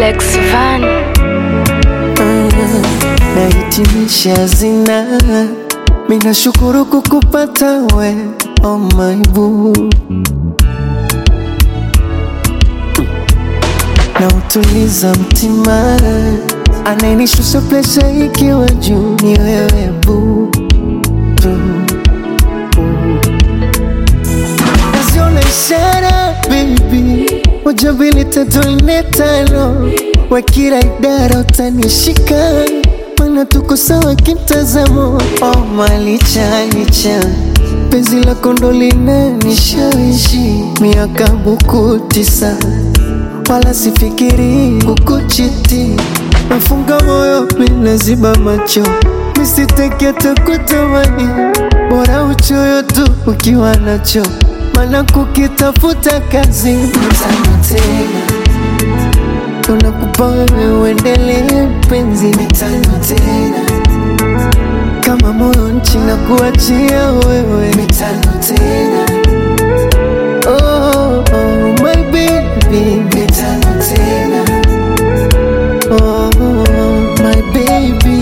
Lex Van. nahitimisha zina minashukuru kukupata we oh my boo na utuliza mtima anayenishusha presha ikiwa juu ni wewe boo boo. naziona ishara baby moja mbili tatu nne tano wa kila idara utanishika mana tuko sawa kimtazamo oh, malicha licha penzi lako ndo linanishawishi miaka buku tisa wala sifikiri kukuchiti nafunga moyo minaziba macho misiteke takutamani bora uchoyo tu ukiwa nacho mana kukitafuta kazi mtano tena tunakupa wewe uendelee penzi mitano tena kama moyo nchi na kuachia wewe mitano tena oh, oh, my baby mitano tena oh, my baby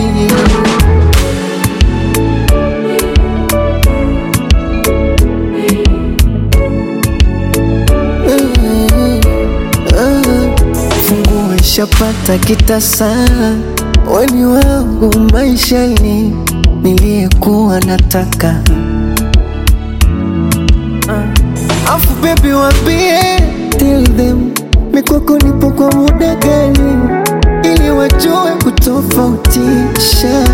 funguo ishapata kitasa weni wangu maishani niliyekuwa nataka uh. afu bebi wambie tell them mikwako nipo kwa muda gani ili wajue kutofautisha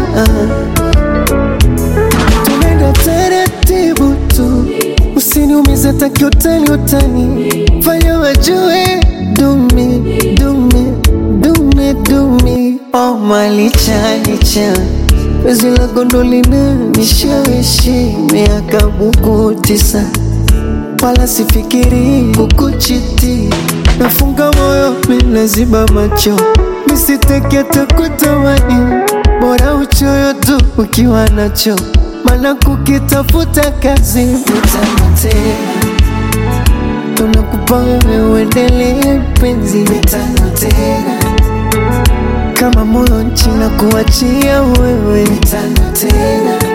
tunaenda taratibu tu usiniumize takiutani utani fanya wajue dumi dumi dumi dumi oh malicha licha wezi la gondolina nishawishi miaka buku tisa wala sifikiri kukuchiti nafunga moyo minaziba macho misiteke takutamani bora uchoyo tu ukiwa nacho mana kukitafuta kazi mitano tena tunakupa wewe uendelee penzi mitano tena kama moyo nchi na kuachia wewe mitano tena